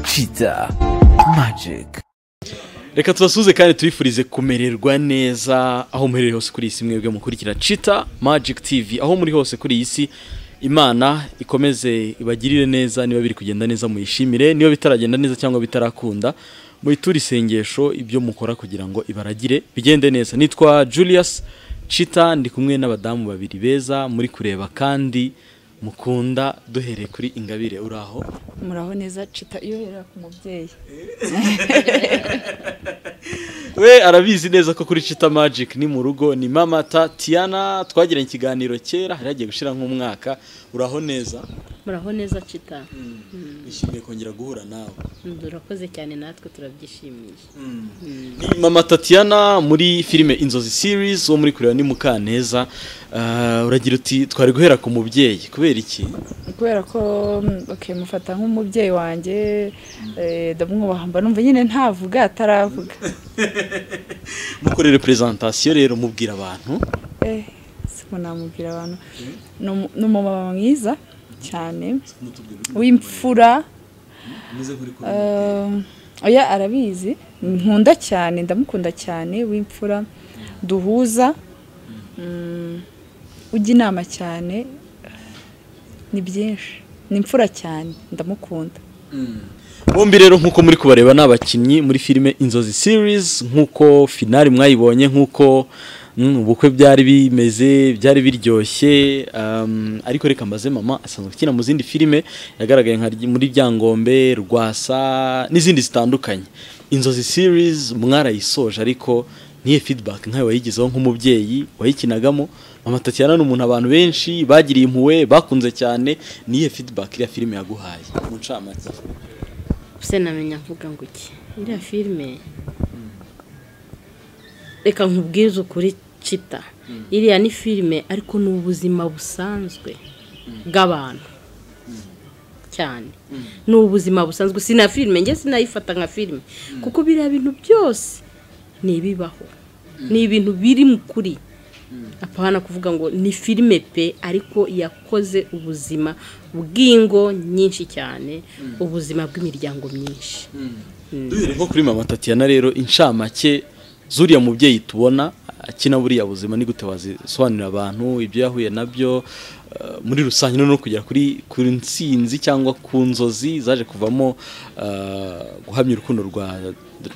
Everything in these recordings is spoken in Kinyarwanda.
Kiza Magic reka tubasuhuze kandi tubifurize kumererwa neza aho muherereye hose kuri iyi si mwebwe mukurikira cita magic tv aho muri hose kuri iyi si imana ikomeze ibagirire neza niba biri kugenda neza muyishimire niba bitaragenda neza cyangwa bitarakunda muyiture isengesho ibyo mukora kugira ngo ibaragire bigende neza nitwa julius cita ndi kumwe n'abadamu babiri beza muri kureba kandi mukunda duhereye kuri ingabire uraho muraho neza cita iyo uherera ku mubyeyi we arabizi neza ko kuri Chita Magic ni mu rugo ni mamata Tiana twagiranye ikiganiro kera hari hagiye gushira nk'umwaka uraho neza muraho neza cita nishimiye kongera guhura nawe turakoze cyane natwe turabyishimiye ni mama Tatiana muri filime Inzozi series wo muri kureba ni Mukaneza Ah, uragira uti twari guhera ku mubyeyi kubera iki kubera ko mm, okay, mufata nk'umubyeyi wanjye eh, ndamwubaha mba numva nyine ntavuga ataravuga mukore representation rero mubwira abantu Eh, siko namubwira abantu Ni umu- ni umumama mwiza cyane w'imfura Eh, oya arabizi nkunda cyane ndamukunda cyane w'imfura duhuza mm, ujya inama cyane ni byinshi ni imfura cyane ndamukunda bombi rero nk'uko muri kubareba ni abakinnyi muri filime inzozi series nk'uko finari mwayibonye nk'uko mm, ubukwe byari bimeze byari biryoshye um, ariko reka mbaze mama asanzwe akina mu zindi filime yagaragaye nka ry- muri byangombe rwasa n'izindi zitandukanye inzozi series mwarayisoje ariko n'iyo feedback nkayo wayigizeho nk'umubyeyi wayikinagamo mama tatiana ni umuntu abantu benshi bagiriye impuhwe bakunze cyane n'iyo feedback iriya filime yaguhaye mu ncamake use namenya mvuga ngo iki iriya filime reka nkubwize ukuri cita iriya ni filime ariko ni ubuzima busanzwe bw'abantu cyane ni ubuzima busanzwe sina filime njye sinayifata nka filime kuko biriya bintu byose ni ibibaho ni ibintu biri mu kuri apana kuvuga ngo ni filime pe ariko yakoze ubuzima bw'ingo nyinshi cyane ubuzima bw'imiryango myinshi duhere nko kuri mama tatiana rero inshamake zuriya mubyeyi tubona akina buriya buzima ni gute wazisobanurira abantu ibyo yahuye nabyo eh, muri rusange no kugera kuri ku nsinzi cyangwa ku nzozi zaje kuvamo eh, guhamya urukundo rwa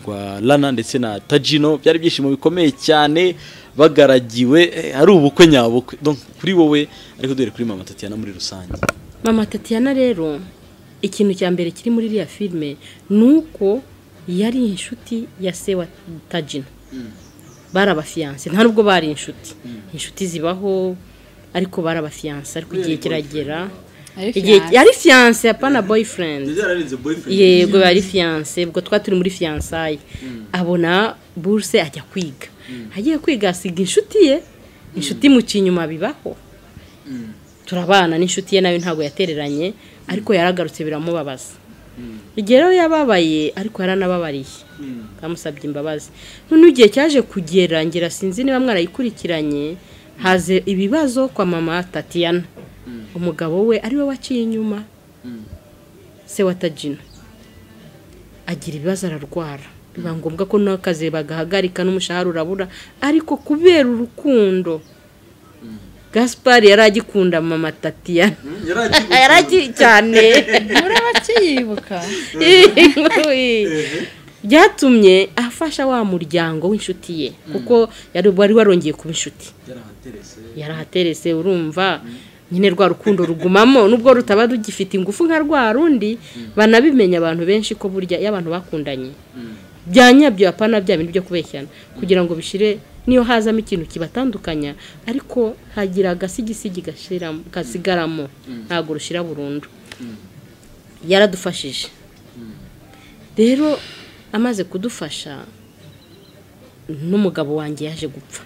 rwa lana ndetse na tajino byari ibyishimo bikomeye cyane bagaragiwe eh, ari ubukwe nyabukwe Donc, kuri wowe ariko duhere kuri mama tatiana muri rusange mama tatiana rero ikintu cya mbere kiri muri iriya filime ni uko yari inshuti ya se wa tajina bari abafiyanse nta nubwo bari inshuti inshuti zibaho ariko bari abafiyanse ariko igihe kiragera Ari igihe fiancé. yari fiyanse apana boyfriend yego yari fiyanse ubwo twari turi muri fiyansaye abona buruse ajya kwiga agiye kwiga asiga inshuti ye inshuti imuca inyuma bibaho turabana n'inshuti ye nayo ntabwo yatereranye ariko yaragarutse biramubabaza igihe rero yababaye ariko yaranababariye bamusabye imbabazi none igihe cyaje kugera ngira sinzi niba mwarayikurikiranye haze ibibazo kwa mama tatiana umugabo we ariwe waciye inyuma se wa tajina agira ibibazo ararwara biba ngombwa ko n'akazi bagahagarika n'umushahara urabura ariko kubera urukundo gaspari yari agikunda mama tatiana yari agi cyane murabakiyibuka byatumye afasha wa muryango w'inshuti ye kuko yari wari warongeye kuba inshuti yarahaterese urumva nyine rwa rukundo rugumamo nubwo rutaba rugifite ingufu nka rwa rundi banabimenya abantu benshi ko burya iyo abantu bakundanye byanyabyo apana bya bintu byo kubeshyana kugira ngo bishire niyo hazamo ikintu kibatandukanya ariko hagira agasigisigi gashiramo- gasigaramo ntabwo rushira burundu yaradufashije rero amaze kudufasha n'umugabo wanjye yaje gupfa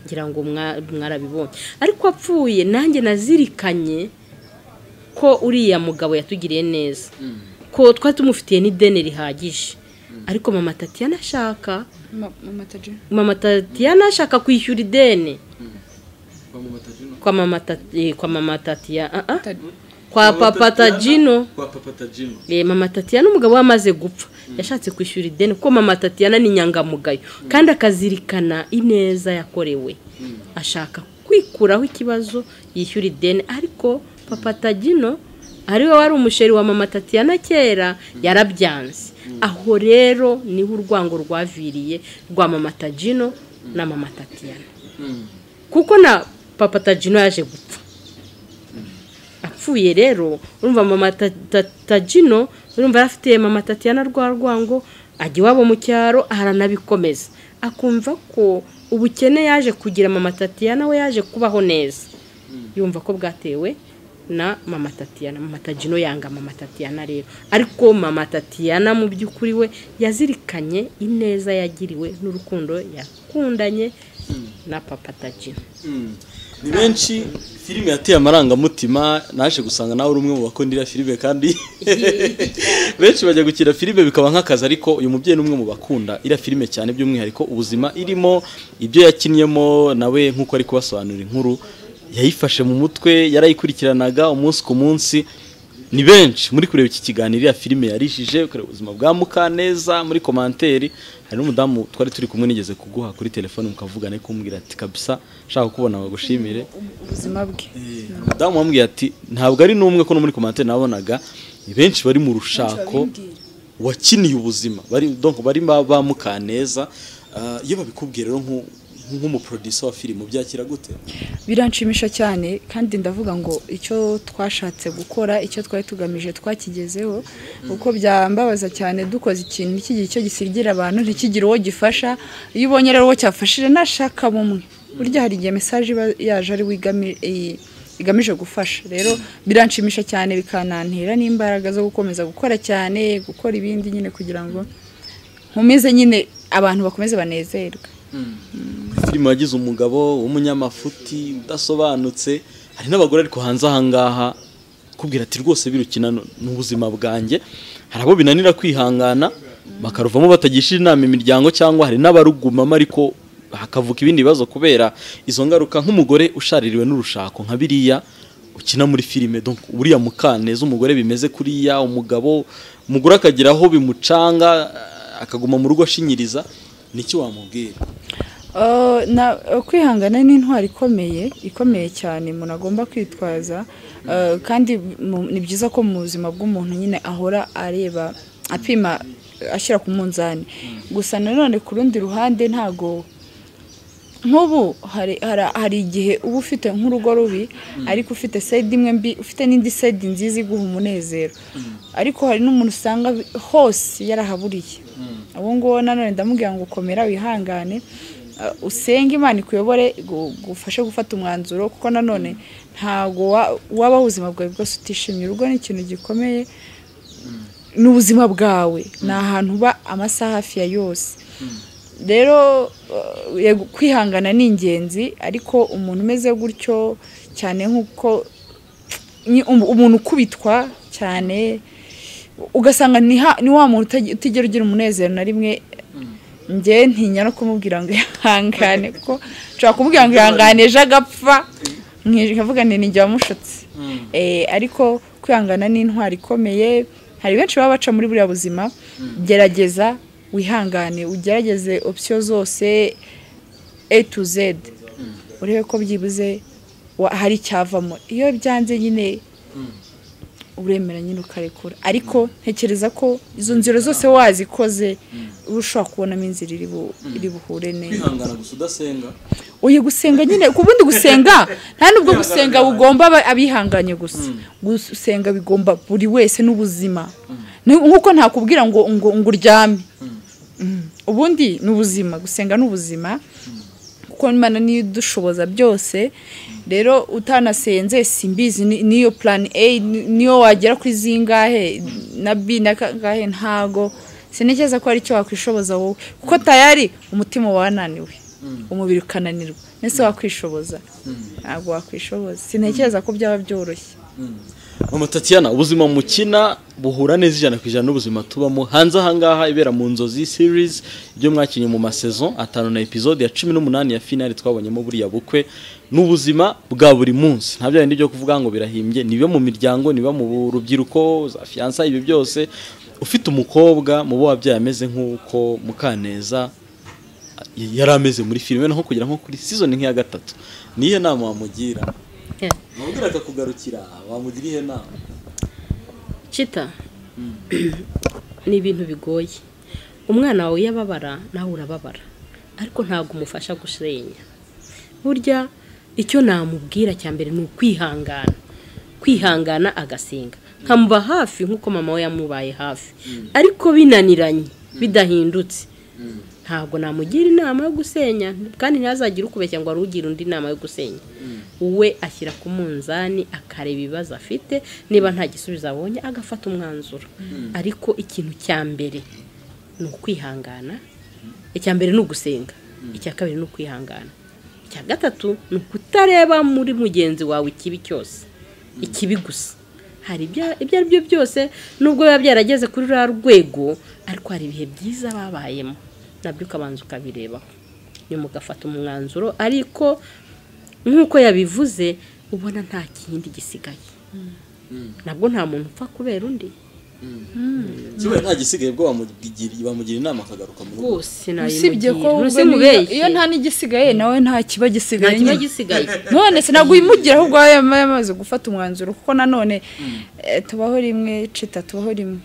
ngira ngo mwa- mwarabibonye ariko apfuye nanjye nazirikanye ko uriya mugabo yatugiriye neza ko twari tumufitiye n'ideni rihagije ariko mama tatiana ashaka mama tajina mama tatiana ashaka kwishyura ideni kwa mama tati- kwa mama tatiana kwa papa tajino kwa papa tajino Eh, mama tatiyana umugabo we amaze gupfa yashatse kwishyura ideni kuko mama tatiyana ni inyangamugayo kandi akazirikana ineza yakorewe ashaka kwikuraho ikibazo yishyura ideni ariko papa tagino ariwe wari umusheri wa mama tatiyana kera yarabyanze aho rero niho urwango rwaviriye rwa mama tagino na mama tatiyana kuko na papa tagino yaje gupfa apfuye rero urumva mama Ta- Ta- tagino urumva yarafitiye mama tatiyana rwa rwango ajya iwabo mu cyaro aranabikomeza akumva ko ubukene yaje kugira mama tatiyana we yaje kubaho neza yumva ko bwatewe na mama tatiyana mama tagino yanga mama tatiyana rero ariko mama tatiyana mu by'ukuri we yazirikanye ineza yagiriwe n'urukundo yakundanye na papa tagino ni benshi filime yateye amarangamutima naje gusanga nawe uri umwe mu bakundira filime kandi benshi bajya gukina filime bikaba nk'akazi ariko uyu mubyeyi ni umwe mu bakunda iriya filime cyane by'umwihariko ubuzima irimo ibyo yakinnyemo nawe nk'uko ari kubasobanurira inkuru yayifashe mu mutwe yarayikurikiranaga umunsi ku munsi ni benshi muri kureba iki kiganiro iriya filime yarishije ukareba ubuzima bwa Mukaneza muri komanteri hari n'umudamu twari turi kumwe nigeze kuguha kuri telefone mukavugane kumbwira ati kabisa nshaka kubona bagushimire ubuzima bwe umudamu wambwiye ati ntabwo ari n'umwe ko no muri komanteri nabonaga ni benshi bari mu rushako wakiniye ubuzima bari donc bari ba ba Mukaneza Ah, iyo babikubwiye rero nk'u- nk'umuproducer wa filime ubyakira gute biranshimisha cyane kandi ndavuga ngo icyo twashatse gukora icyo twari tugamije twakigezeho kuko byambabaza cyane dukoze ikintu ntikigire icyo gisigira abantu ntikigire uwo gifasha iyo ubonye rero uwo cyafashije nashaka bumwe burya hari igihe mesaje iba yaje ari wigami- i- igamije gufasha rero biranshimisha cyane bikanantera n'imbaraga zo gukomeza gukora cyane gukora ibindi nyine kugira ngo nkomeze nyine abantu bakomeze banezerwe filime wagize umugabo w'umunyamafuti udasobanutse hari n'abagore ariko hanze ahangaha kubwira ati rwose birukina ni ubuzima bwanjye hari abo binanira kwihangana bakaruvamo batagisha inama imiryango cyangwa hari n'abarugumamo ariko hakavuka ibindi bibazo kubera izo ngaruka nk'umugore ushaririwe n'urushako nka biriya ukina muri filime donc uriya mukaneza umugore bimeze kuriya umugabo umugore akagira aho bimucanga akaguma mu rugo ashinyiriza niki wamubwira Oh, na- oh, kwihangana ni intwaro ikomeye ikomeye cyane umuntu agomba kwitwaza Eh, kandi mu- ni byiza ko mu buzima bw'umuntu nyine ahora areba apima ashyira ku munzani gusa nanone ku rundi ruhande ntago nk'ubu hari hari- hari igihe uba ufite nk'urugo rubi ariko ufite side imwe mbi ufite n'indi side nziza iguha umunezero ariko hari n'umuntu usanga bi- hose yarahaburiye uwo nguwo nanone ndamubwira ngo ukomera wihangane uh, usenge imana ikuyobore igu- igufashe gufata umwanzuro kuko nanone ntago wa- wabaho ubuzima bwawe bwose utishimye urugo ni ikintu gikomeye ni ubuzima bwawe ni ahantu uba amasaha hafi ya yose rero uh, yego, kwihangana ni ingenzi ariko umuntu umeze gutyo cyane nk'uko ni um- umuntu ukubitwa cyane ugasanga ni ha- ni wa muntu utaj- utigera ugira umunezero na rimwe njye ntinya no kumubwira ngo ihangane kuko nshobora kumubwira ngo ihangane ejo agapfa nkavuga ngo ni njye wamushutse Eh, ariko kwihangana ni intwaro ikomeye hari benshi baba baca muri buriya buzima gerageza wihangane ugerageze opsiyo zose a to z urebe ko byibuze wa- hari icyavamo iyo byanze nyine uremera nyine ukarekura ariko ntekereza ko izo nzira zose wazikoze uba ushobora kubonamo inzira iri bu- iri buhure neza kwihangana gusa udasenga uyu gusenga nyine ku bundi gusenga nta nubwo gusenga bugomba aba- abihanganye gusa gusenga bigomba buri wese n'ubuzima Ni- nk'uko ntakubwira ngo ngo ngo uryame Mm. ubundi ni ubuzima gusenga ni ubuzima kuko imana niyo idushoboza byose rero utanasenze simbizi ni- niyo plan a ni- niyo wagera kuri zingahe na b na kangahe ntago sinigeze ko ari cyo wakwishoboza wowe kuko tayari umutima wananiwe umubiri ukananirwa nese wakwishoboza ntabwo wakwishoboza sintekereza ko byaba byoroshye mama tatiyana ubuzima mukina buhura neza ijana ku ijana n'ubuzima tubamo hanze ahangaha ibera mu nzozi series ibyo mwakinnye mu masezon atanu na episode ya cumi n'umunani ya finali twabonyemo buriya bukwe n'ubuzima bwa buri munsi nta bindi byo kuvuga ngo birahimbye niba mu miryango niba mu rubyiruko za fiyansa ibi byose ufite umukobwa mu bo wabyaye ameze nk'uko mukaneza yari ameze muri filime naho kugira nko kuri season nk'iya gatatu niyo nama wamugira wabwira akakugarukira wamugira iyo nama cita ni ibintu bigoye umwana wawe iyo ababara nawe urababara ariko ntabwo umufasha gushenya burya icyo namubwira cya mbere ni ukwihangana kwihangana agasenga nkamuba hafi nk'uko mama we yamubaye hafi ariko binaniranye bidahindutse ntabwo namugira inama yo gusenya kandi ntazagire ukubeshya ngo ugira undi inama yo gusenya we ashyira ku munzani akareba ibibazo afite niba nta gisubizo abonye agafata umwanzuro ariko ikintu cya mbere ni ukwihangana icya mbere ni ugusenga icya kabiri ni ukwihangana icya gatatu ni ukutareba muri mugenzi wawe ikibi cyose ikibi gusa hari ibyo ari byo byose nubwo biba byarageze kuri ruriya rwego ariko hari ibihe byiza babayemo nabyo ukabanza ukabirebaho nyuma ugafata umwanzuro ariko nk'uko yabivuze ubona nta kindi gisigaye nabwo nta muntu upfa kubera undi kimwe nta gisigaye bwo wamugira bamugira inama akagaruka mu rugo rwose usibye ko nayimugira ubwo ntuse niyo- mubeshye iyo nta n'igisigaye nawe nta kiba nta gisigaye kiba nyine. gisigaye none se ntabwo uyimugira ahubwo wowe yamaye amaze gufata umwanzuro kuko nanone eh, tubaho rimwe cita tubaho rimwe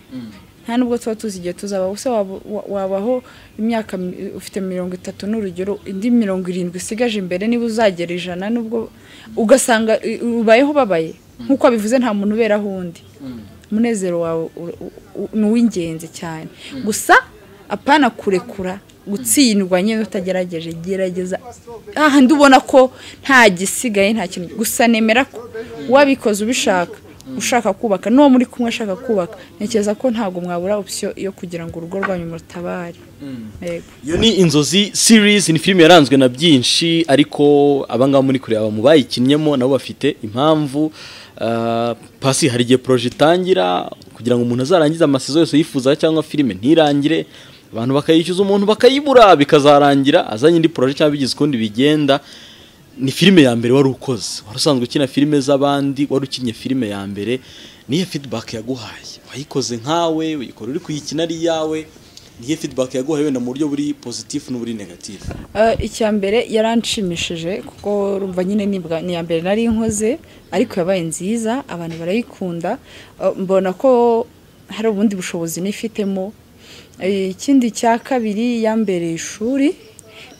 nta nubwo tuba tuzi igihe tuzabaho se waba- wa- wabaho imyaka mi- ufite mirongo itatu n'urugero indi mirongo irindwi isigaje imbere niba uzagera ijana nubwo ugasanga i- ubayeho babaye nk'uko abivuze nta muntu uberaho undi umunezero wawe u- u- u- ni uw'ingenzi cyane gusa apana kurekura gutsindwa nyine utagerageje gerageza ahandi ubona ko nta gisigaye nta kintu gusa nemera ko wabikoze ubishaka ushaka kubaka n'uwo muri kumwe ashaka kubaka ntekereza ko ntabwo mwabura opsiyo yo kugira ngo urugo rwanyu murutabare yego iyo ni inzozi series ni filime yaranzwe na byinshi ariko abangaba muri kureba mu bayikinnyemo nabo bafite impamvu Ah, pasi hari igihe poroje itangira kugira ngo umuntu azarangize amasezo yose yifuza cyangwa filime ntirangire abantu bakayishyuza umuntu bakayibura bikazarangira azanye indi poroje cyangwa bigize ukundi bigenda ni filime ya mbere wari ukoze wari usanzwe ukina filime z'abandi wari ukinnye filime ya mbere niyo feedback yaguhaye wayikoze nkawe uyikora uri kuyikina ari iyawe niyo feedback yaguhaye wenda mu buryo buri positif n'uburi negatif Eh, icya mbere yaranshimishije kuko rumva nyine nibwa ni iya mbere nari nkoze ariko yabaye nziza abantu barayikunda Eh, mbona ko hari ubundi bushobozi nifitemo Eh, ikindi cya kabiri ya mbere ishuri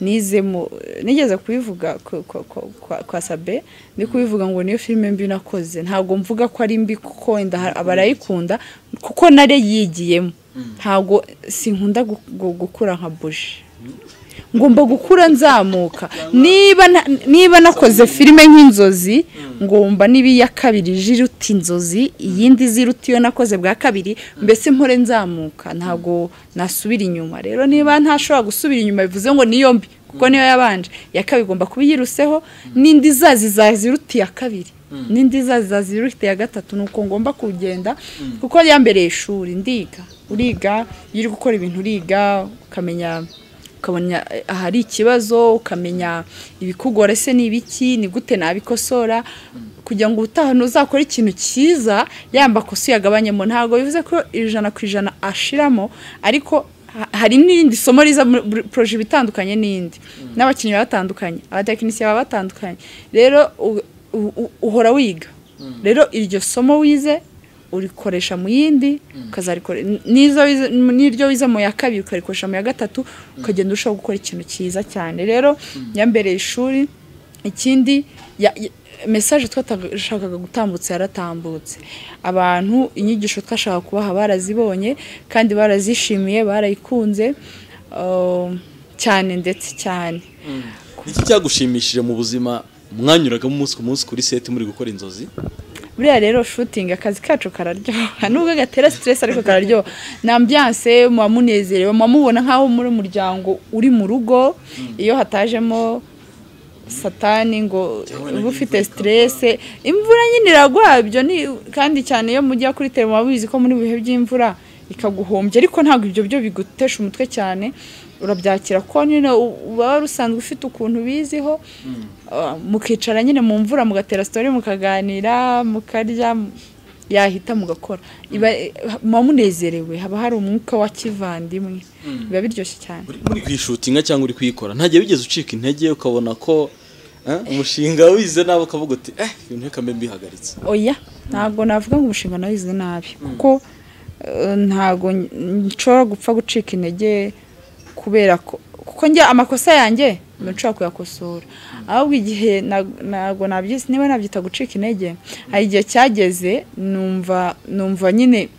nizemo nigeze kubivuga ku- ku- ku- kwa- kwa sabe ndi kubivuga ngo niyo filime mbi nakoze ntabwo mvuga ko ari mbi kuko wenda ha- abarayikunda kuko nari yigiyemo ntabwo sinkunda gu- gu- gukura nka buji ngomba gukura nzamuka niba na- niba nakoze filime nk'inzozi ngomba niba iya kabiri ije iruta inzozi iyindi iza iruta iyo nakoze bwa kabiri mbese mpore nzamuka ntabwo nasubira inyuma rero niba ntashobora gusubira inyuma bivuze ngo niyo mbi kuko niyo yabanje iya kabiri igomba kuba iyiruseho n'indi izaza izaza iruta iya kabiri n'indi izaza izaza iruta iya gatatu ni uko ngomba kugenda kuko iya mbere ishuri ndiga uriga iyo uri gukora ibintu uriga ukamenya ukabona eh, ahari ikibazo ukamenya ibikugora se ni ibiki ni gute nabikosora kugira ngo ubutaha ntuzakore ikintu cyiza yamba kosi yagabanyemo ntabwo bivuze ko ijana ku ijana ashiramo ariko ha- hari n'irindi somo riza muri buri poroje iba itandukanye n'indi n'abakinnyi baba batandukanye abatekinisiye baba batandukanye rero u- u- u- uhora wiga rero iryo somo wize urikoresha mu yindi ukazarikore n'izo wize- n'iryo wize mu ya kabiri ukarikoresha mu ya gatatu ukagenda urushaho gukora ikintu cyiza cyane rero ya mbere ishuri ikindi ya- ya- mesaje twashakaga gutambutsa yaratambutse abantu inyigisho twashaka kubaha barazibonye kandi barazishimiye barayikunze um, cyane ndetse cyane iki cyagushimishije mu buzima mwanyuragamo umunsi ku munsi kuri seti muri gukora inzozi buriya rero shutingi akazi kacu kararyoha nubwo gatera stress ariko kararyoha ni ambiance muba munezerewe muba mubona nk'aho muri umuryango uri mu rugo iyo hatajemo satani ngo uba ufite siterese imvura nyine iragwabyo kandi cyane iyo mujya kuri terima waba wizi ko muri bihe by'imvura ikaguhombya ariko ntabwo ibyo byo bigutesha umutwe cyane urabyakira ko nyine uba wari usanzwe ufite ukuntu ubiziho ah, mukicara nyine mu mvura mugatera sitori mukaganira mukarya yahita mugakora iba muba munezerewe haba hari umwuka wa kivandimwe biba biryoshye cyane Uri- muri kuyishutinga cyangwa uri kuyikora ntajya bigeze ucika intege ukabona ko eh, umushinga wize nabi ukavuga uti eh ibintu reka mbe mbihagaritse oya ntabwo navuga ngo umushinga nawize nabi kuko eh, ntabwo n- nshobora gupfa gucika intege kubera ko kuko njya amakosa yanjye mba nshobora kuyakosora ahubwo igihe na- ntabwo nabyise niba nabyita gucika intege hari igihe cyageze numva numva nyine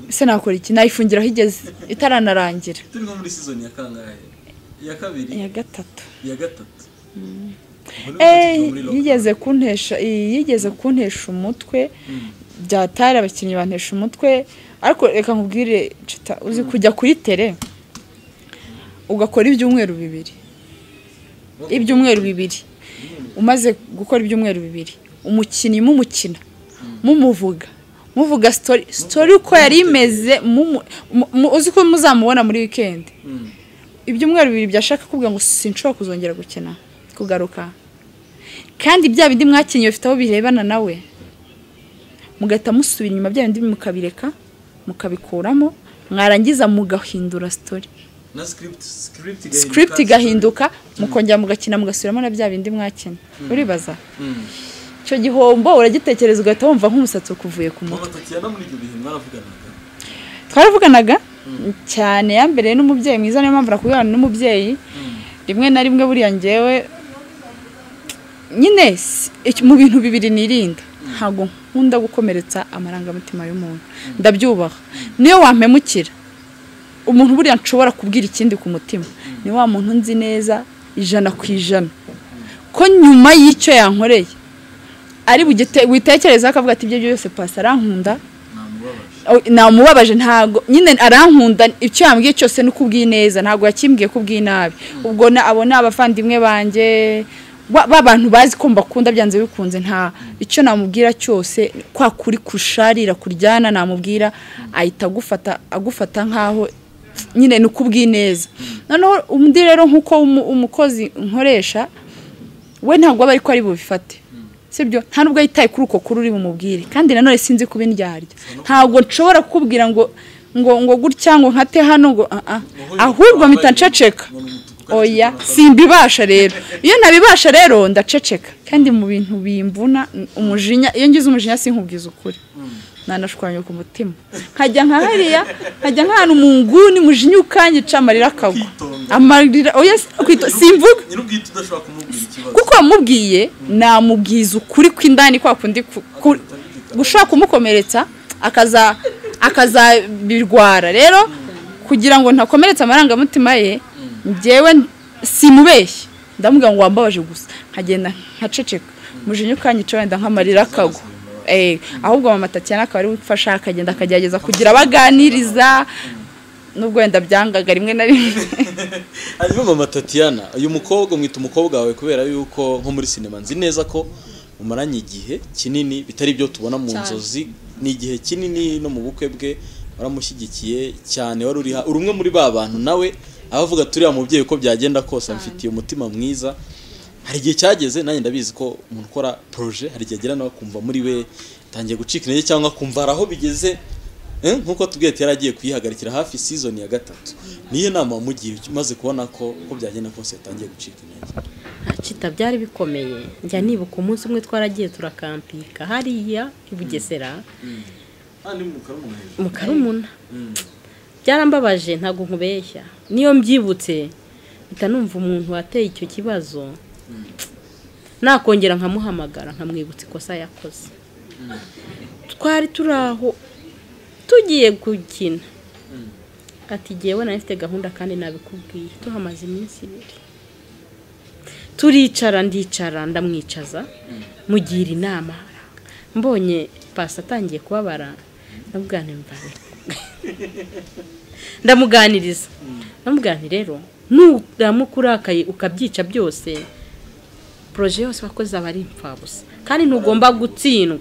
se nakora iki nayifungiraho igeze itaranarangira turi nko muri season ya kangahe iya kabiri iya gatatu iya gatatu Eh, yigeze kuntesha iyi yigeze kuntesha umutwe byatari abakinnyi bantesha umutwe ariko reka nkubwire cita uzi kujya kuri tere ugakora ibyumweru bibiri ibyumweru bibiri umaze gukora ibyumweru bibiri umukinnyi mumukina mumuvuga muvuga sitori sitori uko yari imeze mumu- mu- mu- uzi ko muzamubona muri wikendi ibyumweru bibiri byashaka kuvuga ngo sinshobora kuzongera gukina kugaruka kandi bya bindi mwakinnye bifite aho birebana nawe mugahita musubira inyuma bya bindi mukabireka mukabikuramo mwarangiza mugahindura sitori na script script script igahinduka mukongera mugakina mugasubiramo na bya bindi mwakinnye uribaza icyo gihombo uragitekereza ugahita wumva nk'umusatsi ukuvuye ku mutwe batatu muri ibyo bihe mwaravuganaga twaravuganaga cyane ya mbere n'umubyeyi mwiza niyo mpamvu nakubwirana n'umubyeyi rimwe na rimwe buriya ngewe nyine si- iki- mu bintu bibiri nirinda ntabwo nkunda gukomeretsa amarangamutima y'umuntu ndabyubaha niyo wampemukira umuntu buriya nshobora kubwira ikindi ku mutima ni wa muntu nzi neza ijana ku ijana ko nyuma y'icyo yankoreye ari bugite- witekerezaho akavuga ati ibyo byose pasi arankunda Oh, namubabaje ntago nyine arankunda icyo yambwiye cyose ni ukubwineza ntago yakimbwiye kubw'inabi ubwo na- abo ni abavandimwe banjye ba ba bantu bazi ko mbakunda byanze bikunze nta icyo namubwira cyose kwa kuri kusharira kuryana namubwira ahita agufata agufata nkaho nyine ni ukubw'ineza noneho undi rero nk'uko umu- umukozi nkoresha we ntabwo aba ari ko ari bubifate sibyo nta nubwo yitaye kuri uko kuri uri bumubwire kandi nanone sinzi kuba indyarya ntabwo nshobora kukubwira ngo ngo ngo gutya ngo nkate hano ngo ah, ah. ahubwo mpita nceceka oya simbibasha rero iyo nabibasha rero ndaceceka kandi mu bintu bimvuna umujinya iyo ngize umujinya sinkubwiza ukuri nanashwanya ku mutima nkajya nka hariya nkajya nk'ahantu mu nguni mujinya ukanyica amarira akagwa Ukitonda. amarira oya si- kwito- simvuga nyirubwite udashobora kumubwira ikibazo kuko wamubwiye namubwiza ukuri kw'indani kwa kundi ku- ku- gushaka kumukomeretsa akaza akazabirwara rero kugira ngo ntakomeretse amarangamutima ye njyewe simubeshye ndamubwira ngo wambabaje gusa nkagenda nkaceceka mujinya ukanyica wenda nk'amarira akagwa Eh, ahubwo mama tatiyana akaba ari we ufasha akagenda akagerageza kugira abaganiriza nubwo wenda byangaga rimwe na rimwe hanyuma mama tatiyana uyu mukobwa mwita umukobwa wawe kubera yuko nko muri sinema nzi neza ko umaranye igihe kinini bitari ibyo tubona mu Cyane. nzozi ni igihe kinini no mu bukwe bwe waramushyigikiye cyane wari uriha uri umwe muri ba bantu nawe abavuga turiya mubyeyi uko byagenda kose amfitiye umutima mwiza hari igihe cyageze nanjye ndabizi ko umuntu ukora proje hari igihe agera nawe akumva muri we atangiye gucika intege cyangwa akumva hari aho bigeze Eh, nk'uko tubwiye ati yari agiye kuyihagarikira hafi season ya gatatu niyo nama wamugiye umaze kubona ko uko byagenda kose yatangiye gucika intege kita byari bikomeye njya nibuka umunsi umwe twaragiye turakampika hariya i bugesera kandi mukaba muhejuru mu karumuna byarambabaje ntabwo nkubeshya niyo mbyibutse mpita numva umuntu wateye icyo kibazo nakongera nkamuhamagara nkamwibutsa ikosa yakoze twari turi aho tugiye gukina ati jyewe nari mfite gahunda kandi nabikubwiye tuhamaze iminsi ibiri turicara ndicara ndamwicaza mugira inama mbonye pasi atangiye kubabara ndamubwira nti, "Mbabarira." ndamuganiriza ndamubwira nti, rero nuramuka urakaye ukabyica byose poroje yose wakoze aba ari impfabusa kandi ntugomba gutsindwa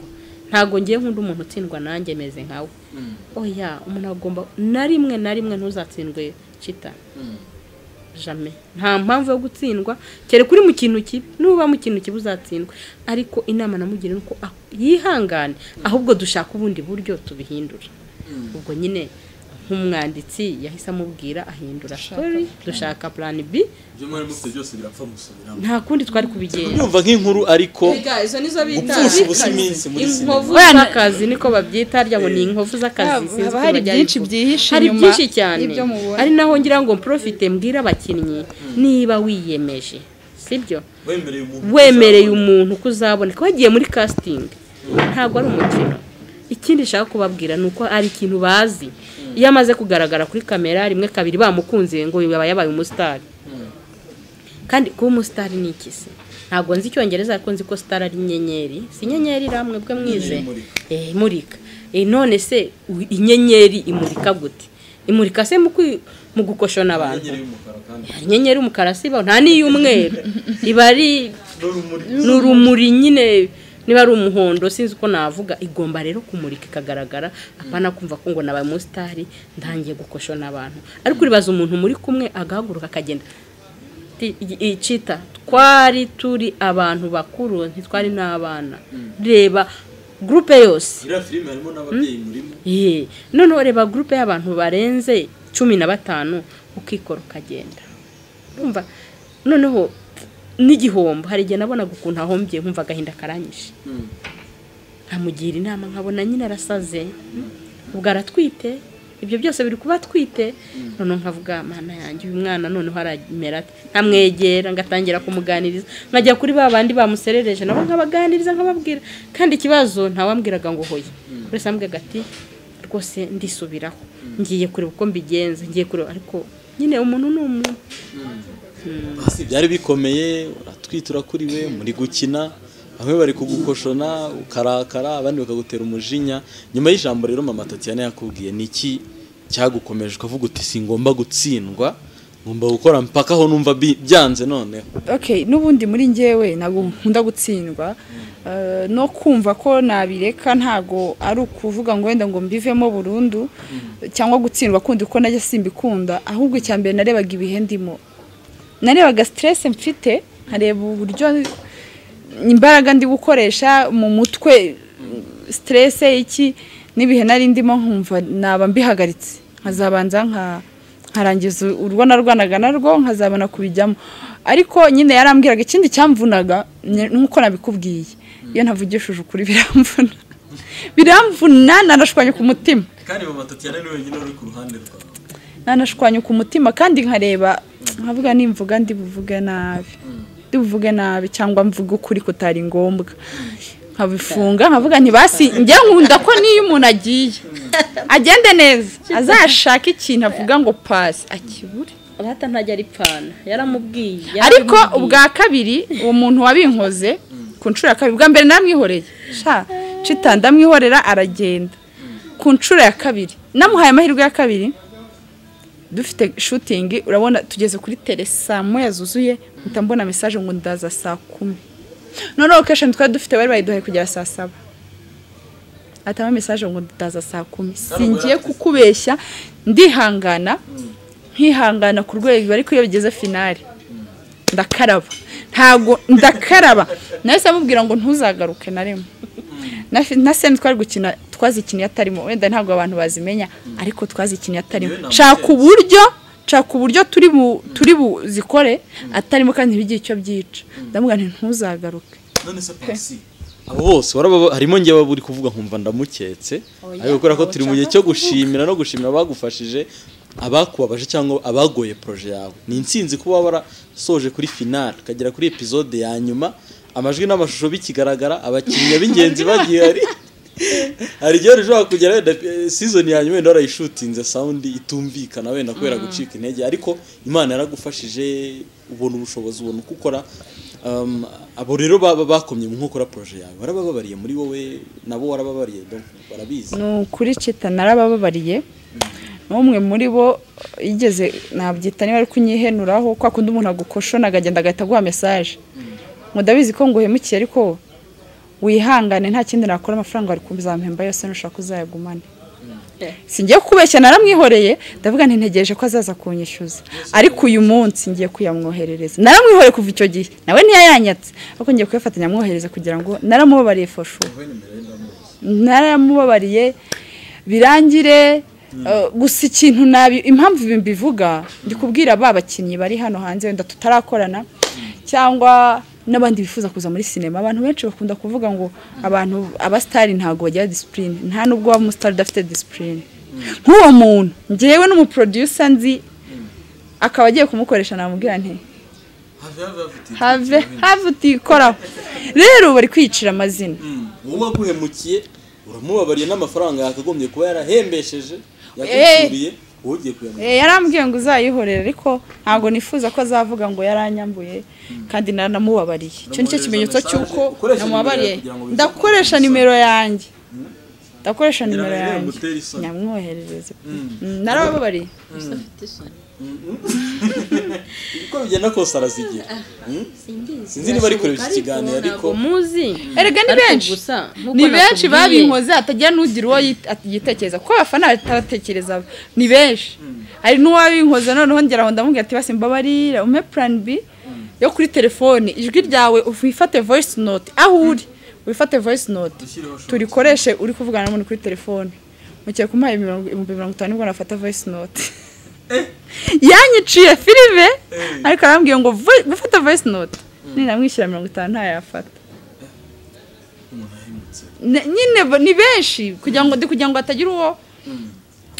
ntabwo ngiye nk'undi umuntu utsindwa nanjye meze nkawe oya umuntu agomba na rimwe na rimwe ntuzatsindwe kita jame nta mpamvu yo gutsindwa kereka uri mu kintu kibi nuba mu kintu kibi uzatsindwa ariko inama namugira ni uko ah, yihangane ahubwo dushaka ubundi buryo tubihindura ubwo nyine nk'umwanditsi yahise amubwira ahindura story dushaka plan B ibyo mwari mufite byose birapfa gusubiramo nta kundi twari kubigenza nyumva nk'inkuru ariko izo nizo bita gupfusha ubusa iminsi muri sinema inkovu oya n'akazi niko babyita harya ngo ni inkovu z'akazi Haba- sinzi haba uko hari bajya byinshi ariko. byihishe hari inyuma byinshi cyane y'ibyo mubona. ari naho ngira ngo mprofite mbwira abakinnyi niba wiyemeje sibyo wemereye umuntu wemereye umuntu ko uzaboneka wagiye muri kasitingi ntabwo ari umukino ikindi nshaka kubabwira ni uko ari ikintu bazi iyo amaze kugaragara kuri kamera rimwe kabiri bamukunze ngo yaba yabaye umusitari kandi kuba umusitari ni iki se ntabwo nzi icyongereza ariko nzi ko sitari ari inyenyeri si inyenyeri ramwe bwe mwize Eh, imurika Eh, none se u- inyenyeri imurika gute imurika se mu kwi- mu gukoshona abantu y'umukara kandi hari inyenyeri y'umukara si ibaho nta n'iy'umweru iba ari n'urumuri ni urumuri nyine niba ari umuhondo sinzi uko navuga igomba rero kumurika ikagaragara apana kumva ko ngo nabaye umusitari ntangiye gukoshona abantu ariko uribaza umuntu muri kumwe agahaguruka akagenda Ti- i- i- cita twari turi abantu bakuru ntitwari n'abana reba gurupe yose iriya filime harimo n'ababyeyi murimo Ye, noneho reba gurupe y'abantu barenze cumi na batanu ukikora ukagenda Urumva? noneho n'igihombo hari igihe nabonaga ukuntu ahombye nkumva agahinda karanyishe nkamugira inama nkabona nyine arasaze ubwo aratwite ibyo byose biri kuba atwite noneho nkavuga mana yanjye uyu mwana noneho aramera ate nkamwegera ngatangira kumuganiriza nkajya kuri ba bandi bamuserereje nabo nkabaganiriza nkababwira kandi ikibazo ntawambwiraga ngo hoye buri ambwiraga ati rwose ndisubiraho ngiye kureba uko mbigenza ngiye kureba ariko nyine umuntu ni umuntu basi byari bikomeye uratwitura kuri we muri gukina bamwe bari kugukoshona ukarakara abandi bakagutera umujinya nyuma y'ijambo rero mama Tatiana yakubwiye ni iki cyagukomeje ukavuga uti singomba gutsindwa ngomba gukora mpaka aho numva bi- byanze noneho okay n'ubundi muri njyewe ntabwo nkunda gutsindwa Eh, no kumva ko nabireka ntabwo ari ukuvuga ngo wenda ngo mbivemo burundu cyangwa gutsindwa kundi ko najya simbikunda ahubwo icya mbere narebaga ibihe ndimo narebaga stress mfite nkareba uburyo imbaraga ndi gukoresha mu mutwe stress iki n'ibihe nari ndimo nkumva naba mbihagaritse nkazabanza nka- nkarangiza urwana rwanaga narwo nkazabona kubijyamo ariko nyine yarambwiraga ikindi cyamvunaga ni- nk'uko nabikubwiye iyo navugishije ukuri biramvuna biramvuna nanashwanye ku mutima kandi mama tatiana ni wenyine uri ku ruhande rwawe nanashwanyuka umutima kandi nkareba nkavuga nimvuga ndi buvuge nabi ndi buvuge nabi cyangwa mvuga ukuri kutari ngombwa nkabifunga nkavuga ntibasi njye nkunda ko n'iyo umuntu agiye agende neza azashaka ikintu avuga ngo pasi akibure rata ntajya aripfana yaramubwiye ariko yaramubwiye. ubwa kabiri uwo muntu wabinkoze ku nshuro ya kabiri ubwa mbere namwihoreye sha cita ndamwihorera aragenda ku nshuro ya kabiri namuhaye amahirwe ya kabiri dufite shutingi urabona tugeze kuri tere saa moya zuzuye mpita mbona mesaje ngo ndaza saa kumi noneho location twari dufite bari bayiduhaye kugera saa saba atama mesaje ngo ndaza saa kumi singiye kukubeshya ndihangana nkihangana ku rwego ariko iyo bigeze finale ndakaraba ntago ndakaraba nahise amubwira ngo ntuzagaruke na rimwe na fi- na semu twari gukina twazikiniye atarimo wenda ntabwo abantu bazimenya ariko twazikiniye atarimo Yewe nshaka uburyo nshaka uburyo turi bu turi buzikore atarimo kandi ntibigire icyo byica ndamubwira nti ntuzagaruke none se pasi abo bose warababa- harimo njyewe uri kuvuga nkumva ndamuketse ariko kubera ko turi mu gihe cyo gushimira no gushimira abagufashije abakubabaje cyangwa abagoye poroje yawe ni intsinzi kuba warasoje kuri finale ukagera kuri episode ya nyuma amajwi n'amashusho bikigaragara abakinnyi b'ingenzi bagiye hari hari igihe wari ushobora kugera wenda eh, season ya nyuma wenda warayishutinze sound itumvikana wenda kubera gucika intege ariko imana yaragufashije ubona ubushobozi ubona uko ukora Um, abo rero baba bakomye mu nkokora proje yawe warabababariye muri wowe nabo warababariye donc barabizi ni ukuri cita narabababariye n'umwe muri bo yigeze nabyita niba ari kunyihenuraho kwa kundi umuntu agukoshona akagenda agahita aguha mesaje mudabizi ko nguhemukiye ariko wihangane nta kindi nakora amafaranga wari kuzamuhemba yose nushaka uzayagumane singiye kubeshya naramwihoreye ndavuga nti ntegereje ko azaza kunyishyuza ariko uyu munsi ngiye kuyamwoherereza naramwihoreye kuva icyo gihe nawe ntiyayanyatse ariko ngiye kuyafatanya amwohereza kugira ngo naramubabariye foshu naramubabariye birangire eh, gusa ikintu nabi impamvu ibi mbivuga ndi kubwira ba bakinnyi bari hano hanze wenda tutarakorana cyangwa n'abandi bifuza kuza muri sinema abantu benshi bakunda kuvuga ngo abantu abasitari ntabwo bagira disipurine nta nubwo waba umusitari udafite disipurine nk'uwo muntu ngewe n'umuprodusa nzi akaba agiye kumukoresha namubwira nti have have have have have utikoraho rero bari kwiyicira amazina wowe waguhemukiye uramubabariye n'amafaranga yakagombye kuba yarahembesheje Eh. yagucyuriye wowe ugiye kuyamwira Eh, yarambwiye ngo uzayihorere ariko ntabwo nifuza ko azavuga ngo yaranyambuye kandi naramubabariye icyo ni cyo Namwoherereza kimenyetso message, cy'uko ukoresha namubabariye nimero yawe kugira ngo bifate ndakoresha umusaruro. nimero yanjye ndakoresha Ngira nimero ngo rero yanjye ngutere isoni. nyamwoherereze Mm, narababariye uko bigenda kose arazigira Hmm? sinzi niba ari kureba iki kiganiro ariko muzi erega ni Ariko benshi gusa nk'uko ni benshi nakubwiye- babinkoze hatagira n'ugira uwo yit- at- yitekereza kuko abafana batabatekereza ni benshi hari n'uwabinkoze noneho ngera aho ndamubwira ati basi mbabarira ume plan b yo kuri telefone ijwi ryawe wifate voice note aho uri wifate voice note Dushyireho short. turikoreshe uri kuvugana n'umuntu kuri telefone mugiye kumuha imirongo- ibihumbi mirongo itanu nibwo nafata voice note yanyiciye filime ariko arambwiye ngo "Voi- gufata voice note ninamwishyura mirongo itanu ntayafata umuntu ahemutse Ne- nyine ba- ni benshi kugira ngo ndi kugira ngo hatagira uwo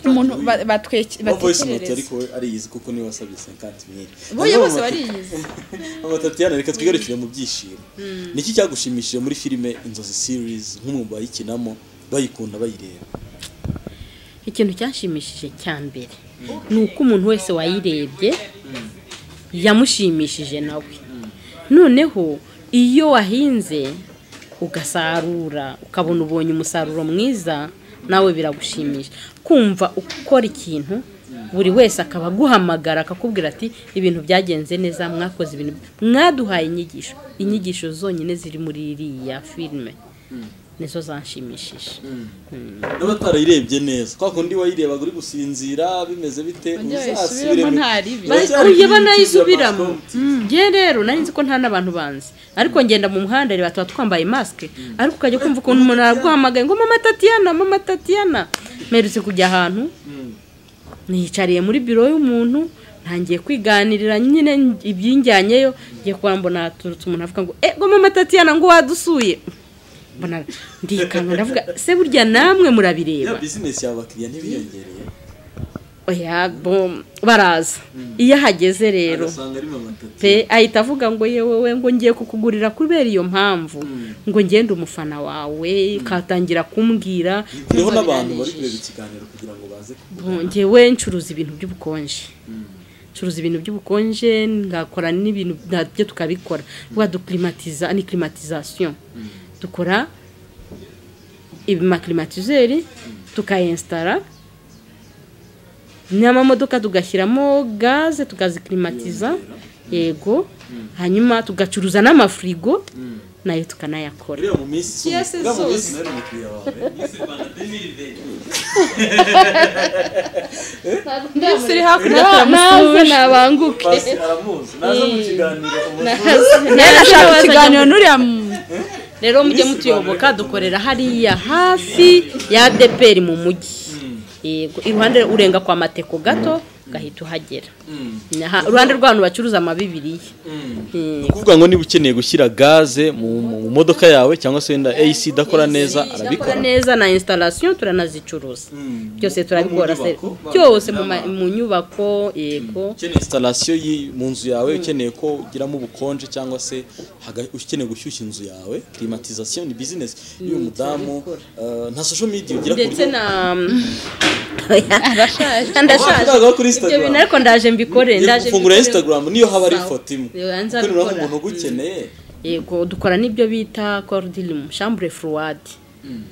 umuntu ba- batweke- no voice note batekerereza ariko we ariyizi kuko niwe wasabye 50 boye mil bose bariyizi amatatiyana reka twigarukire mu byishimo niki cyagushimishije muri filime inzozi series nk'umwe mu bayikinamo bayikunda bayireba ikintu cyashimishije cya mbere ni uko umuntu wese wayirebye yamushimishije nawe noneho iyo wahinze ugasarura ukabona ubonye umusaruro mwiza nawe biragushimisha kumva ukora ikintu buri wese akaba aguhamagara akakubwira ati ibintu byagenze neza mwakoze ibintu mwaduhaye inyigisho inyigisho zonyine ziri muri iriya filime nizo zanshimishije n'abatarayirebye neza kwa kundi wayirebaga uri gusinzira bimeze bite yisubiramo nta ribi. oya banayisubiramo nge rero nari nzi ko nta n'abantu banzi ariko ngenda mu muhanda reba tuba twambaye masike ariko ukajya kumva ukuntu umuntu araguhamagaye ngo mama tatiyana mama tatiyana mperutse kujya ahantu niyicariye muri biro y'umuntu ntangiye kwiganirira nyine ibyinjyanyeyo ngiye kuba mbona haturutse umuntu avuga ngo ego mama tatiyana ngo wadusuye mbona ndikanga ndavuga se burya namwe murabireba ya bizinesi yawe abakiriya ntibiyongereye oya bo baraza iyo ahageze rero ugasanga ari mu matati pe ahita avuga ngo yewe we ngo ngiye kukugurira kubera iyo mpamvu ngo ngende umufana wawe katangira kumbwira hariho n'abantu bari kureba ikiganiro kugira ngo baze Bo- njyewe ncuruza ibintu by'ubukonje ncuruza ibintu by'ubukonje ngakora n'ibintu nabyo tukabikora vuba dukirimatiza ni klimatizasiyo dukora ibimakirimatizeri tukayensitara n'amamodoka tugashyiramo gaze tukaziklimatiza yego hanyuma tugacuruza n'amafirigo nayo tukanayakora uriya mu minsi Yes, uriya mu zose. minsi nari umukiriya wawe byose uri hakurya naze nabanguke pasi aramuzi naza mu kiganiro umuntu rero ashaka ikiganiro n'uriya rero mujye mutuyoboka dukorera hariya hafi ya deperi mu mujyi yego iruhande urenga kwa mateko gato ugahita uhagera Aha, iruhande rw'abantu bacuruza amabibiriya ni ukuvuga ngo niba ukeneye gushyira gaze mu mu modoka yawe cyangwa se wenda AC idakora neza Zidakora arabikora neza na installation turanazicuruza byose turabikora mu se- nyubako, byose mu ma- mu nyubako yego ukeneye installation yi- mu nzu yawe ukeneye ko ugiramo ubukonje cyangwa se haga- ukeneye gushyushya inzu yawe climatisation ni business y'uyu mudamu eh, nta social media ugira ku ndetse buryo na ndashaje Wavugaga kuri ibyo bintu Instagram ariko ndaje mbikore Ngiye ndaje gufungura mbikore. instagram niyo haba ari ifoto imwe Yo, nzabikora. kuko niba umuntu ugukeneye yego dukora n'ibyo bita cordilim chambre froide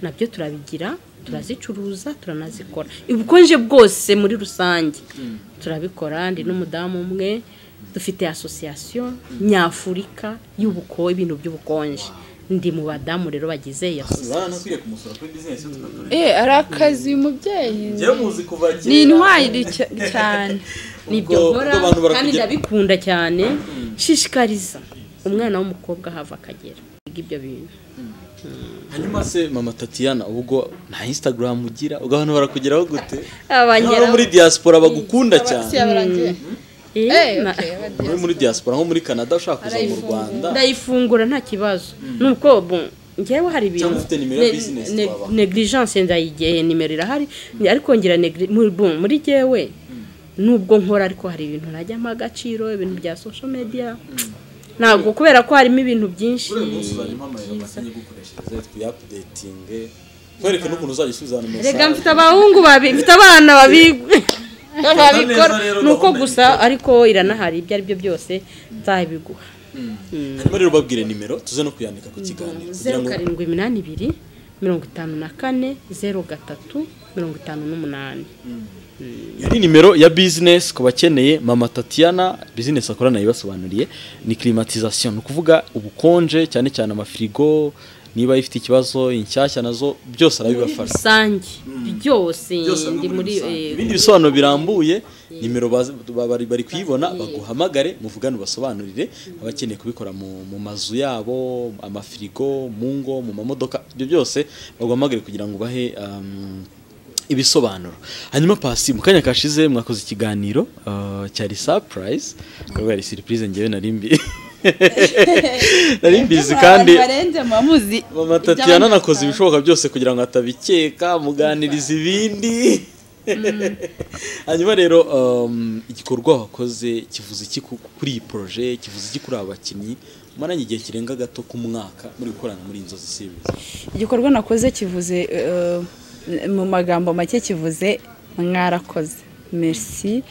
nabyo turabigira turazicuruza turanazikora ubukonje bwose muri rusange turabikora ndi n'umudamu umwe dufite asosiyasiyo nyafurika y'ubuko ibintu by'ubukonje ndi mu badamu rero bagize iyi asosiyasiyo baranakwiye kumusura kuri bizinesi tukakorera eh ari akazi uyu mubyeyi njyewe muzi kuva kera ni intwari cya- cyane nibyo Ubwo- nkora ubwo abantu kandi barakugera- ndabikunda cyane nshishikariza umwana w'umukobwa ahava akagera Yiga ibyo bintu hanyuma se mama tatiyana ubwo nta instagram ugira ubwo abantu barakugeraho gute abanyera N'abo muri diaspora bagukunda cyane yabarangiye Eh, na- muri muri diaspora nko muri canada ushaka kuza mu rwanda ndayifungura nta kibazo nuko bu- njyewe hari Cyangwa ibintu ufite nimero ya ne- business ne- wabaha. negligence ndayigiye nimero irahari ariko ngira negli- mu- bu- muri jyewe nubwo nkora ariko hari ibintu najyamo agaciro ibintu bya social media ntabwo kubera ko harimo ibintu byinshi buriya munsi uzanyuma amayero make nyigukoreshereze tuyapudetinge kwereke n'ukuntu uzajya usubiza hano rega mfite abahungu babi mfite abana babi babikora rero ni uko gahunda gusa ariko iranahari ibyo ari byo byose nzabiguha hanyuma rero babwire nimero tuze no kuyandika ku kiganiro kugira zeru ngo karindwi iminani ibiri mirongo itanu na kane zeru gatatu mirongo itanu n'umunani iyo ni nimero ya bizinesi ku bakeneye mama tatiyana bizinesi akorana yibasobanuriye ni climatisation ni ukuvuga ubukonje cyane cyane amafirigo niba ifite ikibazo inshyashya nazo byose arabibafasha rusange byose ndi muri ibindi bisobanuro birambuye nimero bazi- ba- bari bari kuyibona baguhamagare muvugane ubasobanurire abakeneye kubikora mu mu mazu yabo amafirigo mu ngo mu mamodoka ibyo byose baguhamagare kugira ngo ubahe um, ibisobanuro hanyuma pasi mu kanya kashize mwakoze ikiganiro uh, cyari surprise ubwo yari surprise njyewe nari mbi nari mbizi kandi barenze muba muzi mama tatiyana nakoze ibishoboka byose kugira ngo atabikeka muganiriza ibindi hanyuma rero um, igikorwa wakoze kivuze iki ku- kuri iyi poroje kivuze iki kuri aba bakinnyi maranye igihe kirenga gato ku mwaka muri gukorana muri inzozi series igikorwa nakoze kivuze eh, mu magambo make kivuze mwarakoze merci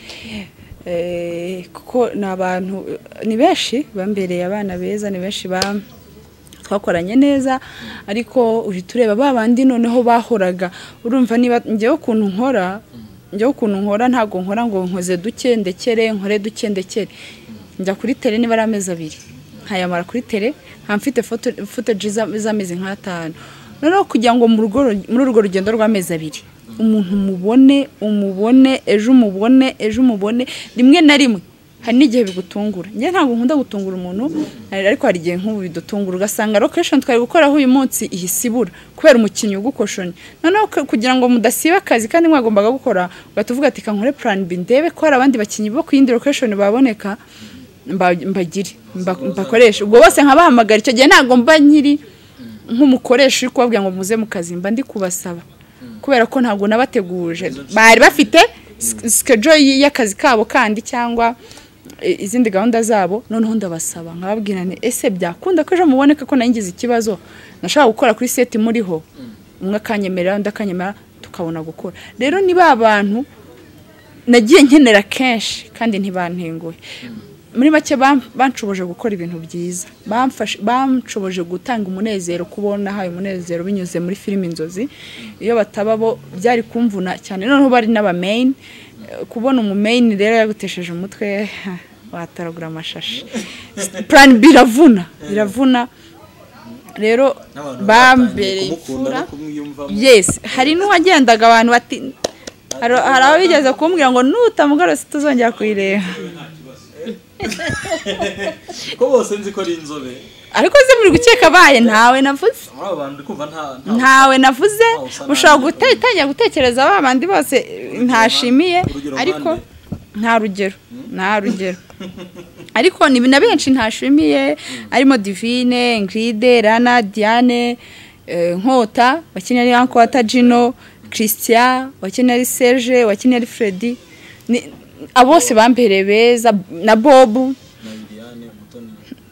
Eh, kuko ni abantu eh, ni benshi bambereye abana beza ni benshi ba twakoranye neza ariko uhita ureba ba bandi noneho bahoraga urumva niba njyewe ukuntu nkora njyewe ukuntu nkora ntabwo nkora ngo nkoze duke ndekere nkore duke ndekere njya kuri tere niba ari amezi abiri nkayamara kuri tere nkaba mfite foto- footage za- z'amezi nk'atanu noneho kugira ngo mu rugo ru- muri urwo rugendo rw'amezi abiri umuntu umubone umubone ejo umubone ejo umubone rimwe na rimwe hari n'igihe bigutungura njye ntabwo nkunda gutungura umuntu ariko hari igihe nk'ubu bidutungura ugasanga location twari gukoraho uyu munsi ihise ibura kubera umukinnyi ugukoshonye noneho ku- kugira ngo mudasiba akazi kandi mwagombaga gukora ugahita uvuga ati kankore plan B ndebe ko hari abandi bakinnyi bo ku yindi location baboneka mba- mbagire mba- mbakoreshe ubwo bose nkabahamagara icyo gihe ntabwo mba nyiri nk'umukoresha uri kubabwira ngo muze mu kazi mba ndi kubasaba kubera ko ntabwo nabateguje bari bafite sikejo y'akazi kabo kandi cyangwa i- izindi gahunda zabo noneho ndabasaba nkababwira nti ese byakunda ko ejo muboneka ko nangize ikibazo nashaka gukora kuri seti muriho umwe akanyemerera undi akanyemerera tukabona gukora rero ni ba bantu nagiye nkenera kenshi kandi ntibantenguhe muri make bam- banshoboje gukora ibintu byiza Bamfashe- banshoboje gutanga umunezero kubona hayo umunezero binyuze muri filime inzozi iyo bataba bo byari kumvuna cyane noneho bari n'abameyini kubona umumeyini rero yagutesheje umutwe wataragura amashashi purani biravuna biravuna rero bambereye kumukunda imfura no kumwiyumvamo yes hari n'uwagendaga abantu bati hari hari ababigeze kumbwira ngo nutamugarutse tuzongera kuyireba ko bose nzi ko ari inzobe ariko se muri gukeka abaye ntawe navuze muri aba bantu ndi kumva nta nta ntawe navuze Ntawe usa nabi. ushobora gutangira gutekereza ba bandi bose eh, ntashimiye urugero ariko mpande. nta rugero nta rugero ariko ni na benshi ntashimiye harimo divine ingiride rana diane eh, nkota wakinnye ari ankota jino christian wakinnye ari serge wakinnye ari fredi Ni- abo bose bambereye beza na bobu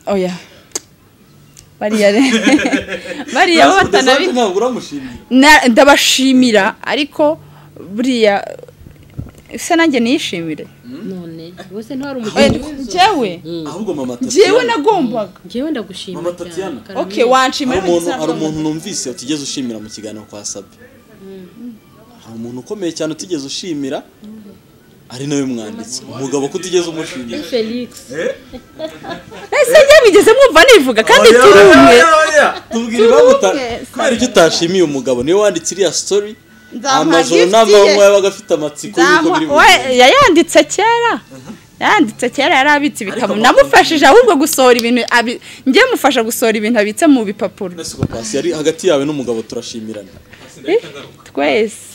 oya bariya rero bariya bo batanabi ntabwo uramushimye Na- ndabashimira ariko buriya se nanjye niyishimire none bose ntawari Eh, umukinnyi njyewe ahubwo mama njyewe tatiyana nagombaga ngewe ndagushima Mama cyane Tatiana. Karame. okay wanshimira hari umuntu hari umuntu numvise utigeze ushimira mu kiganiro kwa sabi ni umuntu ukomeye cyane utigeze ushimira ari nawe mwanditsi umugabo ko utigeze umushimira felix ese njye bigeze mwumva nivuga kandi turi umwe tubwira impamvu uta- kubera icyo utashimiye umugabo niwe wanditse iriya story Nzamuha amajoro gift n'amanywa ye. yabaga afite amatsiko y'uko biri Nzamuha- bugende. we yayanditse kera yanditse kera yari abitse ibitabo amakuru- namufashije ahubwo gusohora ibintu abi- njye mufasha gusohora ibintu abitse mu bipapuro Mwese uko pasi yari hagati yawe n'umugabo turashimirana twese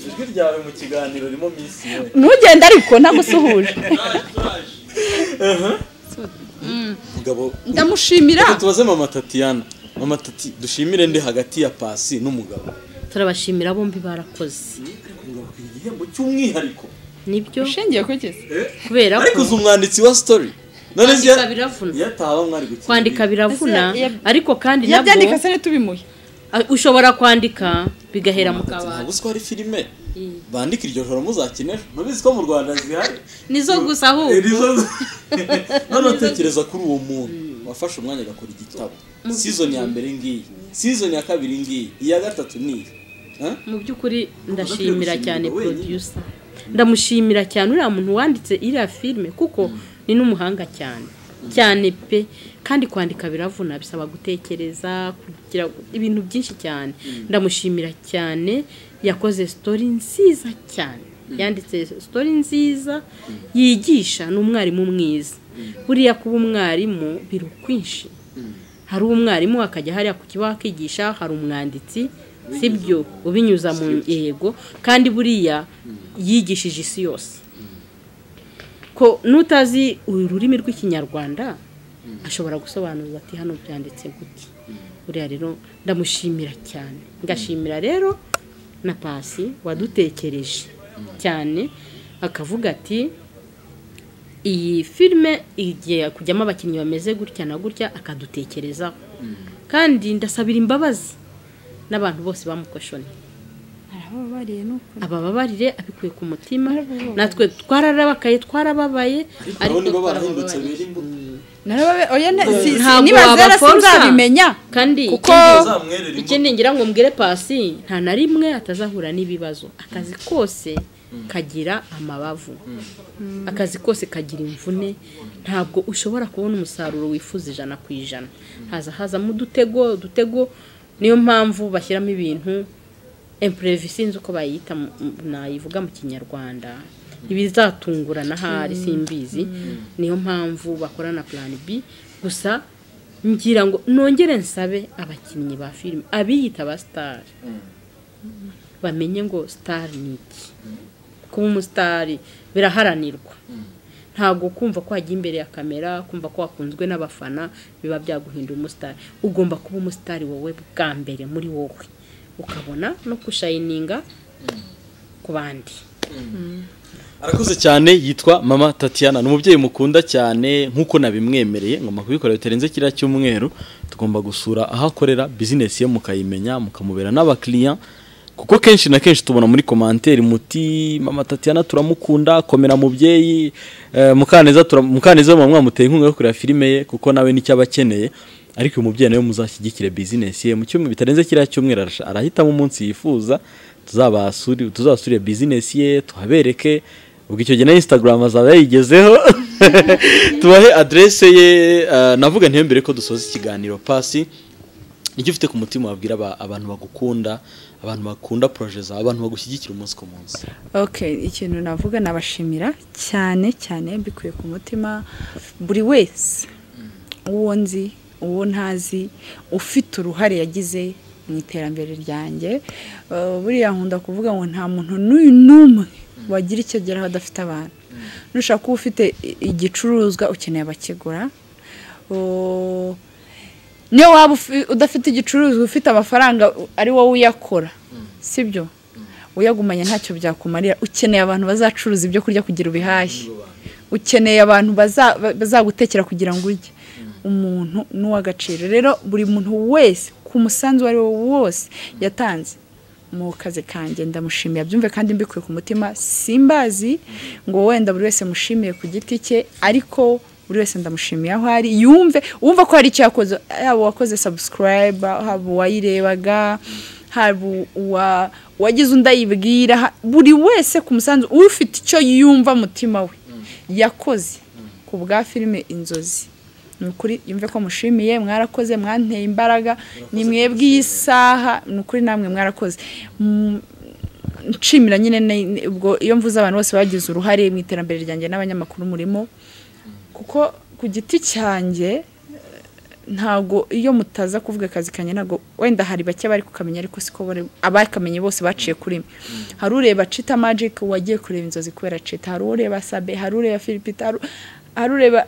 ijwi ryawe mu kiganiro ririmo minsi ntugende ariko ntagusuhuje umugabo ndamushimira Reka tubaze mama tatiyana mama tati dushimire ndi hagati ya pasi n'umugabo turabashimira bombi barakoze umugabo akwiriye igihembo cy'umwihariko nibyo ushingiye ku gisa kubera ariko ko uzi umwanditsi wa story none Kwandika ziya- biravuna. yataba mwari gukina kwandika biravuna Ese yab- ariko kandi nabwo yabyandika se tubimuhe a- ushobora kwandika bigahera mu kabati ntabwo uziko hari filime bandika iryo joro muzakine ejo. ntubizi ko mu rwanda zihari nizo gusa Eh, ahubwo nizo- none utekereza kuri uwo muntu wafashe umwanya agakora igitabo season ya mbere ngiyi season ya kabiri ngiyi iya gatatu niyi Huh? mu by'ukuri gushimira ndashimira cyane wenyine. producer ndamushimira cyane uriya muntu wanditse iriya filime kuko ni n'umuhanga cyane cyane pe kandi kwandika biravuna bisaba gutekereza kugira ibintu byinshi cyane ndamushimira cyane yakoze story nziza cyane yanditse story nziza yigisha ni umwarimu mwiza buriya kuba umwarimu biri ukwinshi hari umwarimu akajya hariya ku kibaho akigisha hari umwanditsi sibyo ubinyuza mu yego kandi buriya yigishije isi yose ko n'utazi ururimi rw'ikinyarwanda ashobora gusobanuza ati hano byanditse gute buriya rero ndamushimira cyane ngashimira rero na pasi wadutekereje cyane akavuga ati iyi filime igiye kujyamo abakinnyi bameze gutya na gutya akadutekerezaho kandi ndasabira imbabazi n'abantu bose bamukoshoni arababariye nuko abababarire abikuye ku mutima natwe twararabakaye twarababaye abo nibo twarababariye. barahindutse bera imbuto narababe oya ne- si- si- Ntabwo niba zera wabaforsa. sinzabimenya kandi kuko zamwerera imbuto ikindi ngira ngo mbwire pasi nta na rimwe atazahura n'ibibazo akazi kose kagira amabavu akazi kose kagira imvune ntabwo ushobora kubona umusaruro wifuza ijana ku ijana haza hazamo udutego udutego niyo mpamvu bashyiramo ibintu empurevi sinzi uko bayita mu- mu- nayivuga mu kinyarwanda ibizatungurana ahari simbizi niyo mpamvu bakorana plan b gusa ngira ngo nongere nsabe abakinnyi ba filime abiyita ba sitari bamenye ngo sitari ni iki kuba umusitari biraharanirwa ntabwo kumva ko wagiye imbere ya kamera kumva ko wakunzwe n'abafana biba byaguhindura umusitari ugomba kuba umusitari wowe bwa mbere muri wowe ukabona no kushayininga ku bandi arakuze cyane yitwa mama tatiana ni umubyeyi mukunda cyane nk'uko nabimwemereye ngomba kubikora bitarenze kiriya cyumweru tugomba gusura aho akorera bizinesi ye mukayimenya mukamubera n'abakiriya kuko kenshi na kenshi tubona muri komanteri muti mama tatiana turamukunda komera mubyeyi eh, mukaneza tura- mukaneza mama mwamuteye inkunga yo kureba filime ye kuko nawe nicyo aba akeneye ariko uyu mubyeyi nawe muzashyigikire bizinesi ye mu cyumweru bitarenze kiriya cyumweru arasha- arahitamo umunsi yifuza tuzabasuri tuzasurire bizinesi ye tuhabereke ubwo icyo gihe na instagram azaba yayigezeho tubahe adresse ye eh, navuga ntiyo mbere ko dusoza ikiganiro pasi icyo ufite ku mutima wabwira aba- abantu bagukunda abantu bakunda proje zawe abantu bagushyigikira umunsi ku munsi Okay, ikintu navuga nabashimira cyane cyane mbikuye ku mutima buri wese uwo nzi uwo ntazi ufite uruhare yagize mu iterambere ryanjye Uh, buriya nkunda kuvuga ngo nta muntu n'uyu n'umwe wagira icyo ageraho adafite abantu nushaka kuba ufite i- igicuruzwa ukeneye abakigura Uh, niyo waba ufi- udafite igicuruzwa ufite amafaranga u- ari wowe uyakora sibyo uyagumanye ntacyo byakumarira ukeneye abantu bazacuruza ibyo kurya kugira ubihashye ukeneye abantu baza- ba- bazagutekera kugira ngo urye umuntu ni uw'agaciro rero buri muntu wese ku musanzu uwo ari wo wose yatanze mu kazi kanjye ndamushimiye byumve kandi mbikuye ku mutima simbazi ngo wenda buri wese mushimiye ku giti cye ariko buri wese ndamushimiye aho ari yumve wumva ko hari icyo yakoze yaba uwakoze sabusikarayiba haba uwayirebaga hari uwa uwagize undi ayibwira buri wese ku musanzu ufite icyo yumva mutima we yakoze ku bwa filime inzozi ni ukuri yumve ko mushimiye mwarakoze mwanteye imbaraga ni mwebwe iyi saha ni ukuri namwe mwarakoze Mm, nshimira nyine ne- ubwo iyo mvuze abantu bose bagize uruhare mu iterambere ryanjye n'abanyamakuru murimo kuko ku giti cyanjye ntago iyo mutaza kuvuga akazi kanjye ntago wenda hari bake bari kukamenya ariko siko bari- abakamenye bose baciye kuri mwe hari ureba cita magic wagiye kureba inzozi kubera cita hari ureba sabe hari ureba filipita hari- hari ureba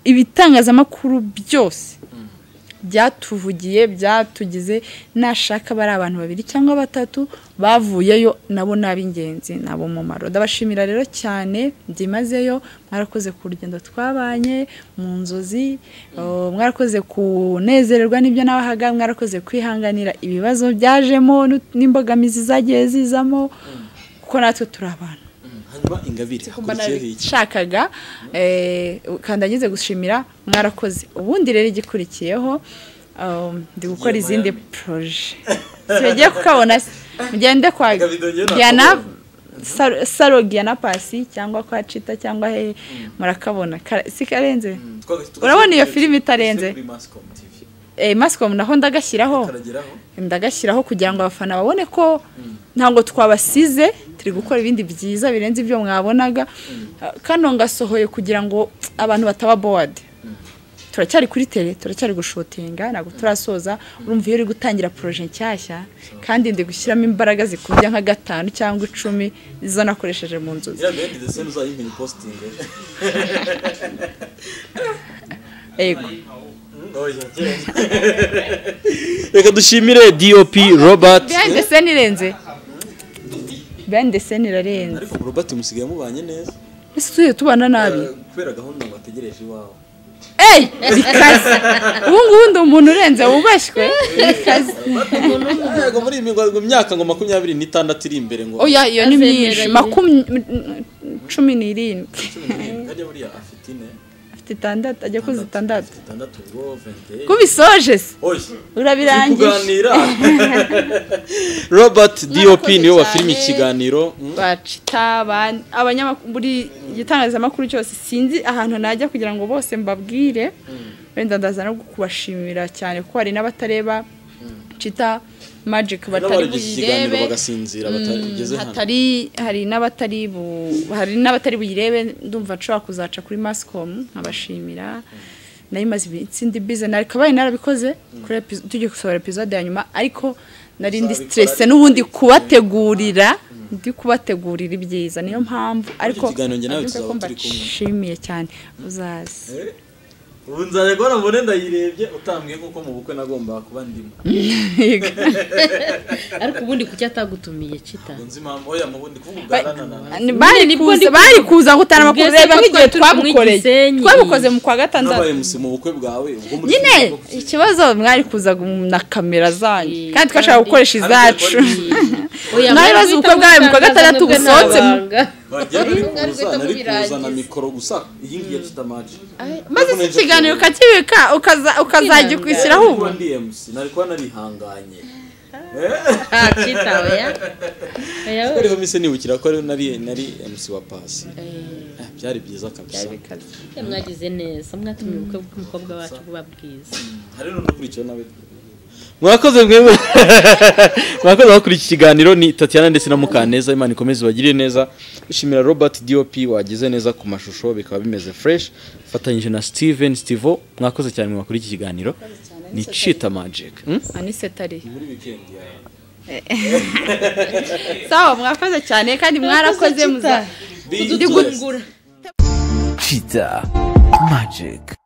ibitangazamakuru byose byatuvugiye byatugize nashaka bari abantu babiri cyangwa batatu bavuyeyo nabo ni ab'ingenzi ni ab'umumaro ndabashimira rero cyane byimazeyo mwarakoze ku rugendo twabanye mu nzozi oh, mwarakoze kunezererwa n'ibyo nabahaga mwarakoze kwihanganira ibibazo byajemo n'ut- n'imbogamizi zagiye zizamo kuko natwe turi abantu hanyuma ingabire mba hakurikiyeho iki nabishakaga eh, kandi ngize gushimira mwarakoze ubundi rero igikurikiyeho um, ndi gukora Igiye izindi Miami. poroje tugiye kukabona se mugende kwa Gabido njye Diana nakabonye. Saro- saro Diana pasi cyangwa kwa cita cyangwa he murakabona Ka- si karenze Urabona iyo filime itarenze? eh, mascom naho ndagashyiraho karageraho ndagashyiraho kugira ngo abafana babone ko ntabwo twabasize turi gukora ibindi byiza birenze ibyo mwabonaga kano ngasohoye kugira ngo abantu bataba bowadi turacyari kuri tere turacyari gushotinga ntabwo turasoza urumva iyo uri gutangira poroje nshyashya kandi ndi gushyiramo imbaraga zikubye nka gatanu cyangwa icumi izo nakoresheje mu nzozi iriya ndende ndetse n'uzayimenya ipositingi yego reka dushimire dop robert behind the scene irenze behind the scene irarenze ariko robert musigaye mubanye neza ese tujye tubana nabi Eh, kubera gahunda ngo ategereje iwawe eyi bikaze ubu ngubu ndi umuntu urenze wubashywe bikaze Yego, muri iyi mingo- mu myaka ngo makumyabiri n'itandatu iri imbere ngo oya iyo ni myinshi Azemeranye. makumya cumi n'irindwi kajya buriya afite ine afite itandatu ajya kuza itandatu afite itandatu ngo vente kubisoje se oya urabirangije kuganira robert dop niwe wafilime cyane. ikiganiro Mm. bacita abandi- abanyamakuru buri gitangazamakuru cyose sinzi ahantu najya kugira ngo bose mbabwire wenda ndaza no kubashimira cyane kuko hari n'abatareba cita magic batari n'abagize ikiganiro buyirebe bagasinzira batageze hano hatari hari n'abatari bu- hari n'abatari buyirebe ndumva nshobora kuzaca kuri mascom nkabashimira nayo imaze iminsi ndi bize ariko abaye narabikoze kuri epi- tugiye gusohora epizode ya nyuma ariko nari ndi Uzabikora stresse n'ubundi kubategurira ndi kubategurira ibyiza niyo mpamvu ariko kiganiro njye nawe ndumva ko tuzaba turi kumwe. mbashimiye cyane uzaze ubu nzajya guhora mbone ndayirebye utambwiye kuko mu bukwe nagombaga kuba ndimo ariko ubundi kuki atagutumiye cita ngo nzi impamvu oya mu bundi kuvuga ubwaranana bari nibwo kuza ndi- bari kuza gutana Ubwo ese bakureba ko nk'igihe twari turi kumwe i twabukoreye Gisenyi. twabukoze mu kwa gatandatu nabaye musi mu bukwe bwawe ubwo muri nyine filime ikibazo mwari kuza na kamera zanyu Eh, kandi twashaka gukoresha izacu oya Nawe ibibazo ubukwe bwawe mu kwa gatandatu busohotse mu- bagiye bari kuza rwita nari kuzana kubirangiza. mikoro gusa iyi ngiyi ya kitamaji maze iki kiganiro ukakibika ukaza- ukazajya ukwishyiraho ubu kuba ndi MC nari kuba narihanganye cita oya oya kuko ariho mise nibukira ko ari nari nari MC wa pasi Eh, byari byiza kabisa oya, mwagize neza mwatumye ubukwe bw'umukobwa wacu buba bwiza hari n'udukurikiyeho nawe mwakoze mwewe mwakoze bakurikiye iki kiganiro ni tatiana ndetse na mukaneza imana ikomeze bagirire neza dushimira robert dop wagize neza ku mashusho bikaba bimeze fresh fatanyije na steven stivo mwakoze cyane mwakora iki kiganiro ni cheetah magic Hmm? anise tari muri wikendi ya sawa mwakoze cyane kandi mwarakoze muza Cheetah Magic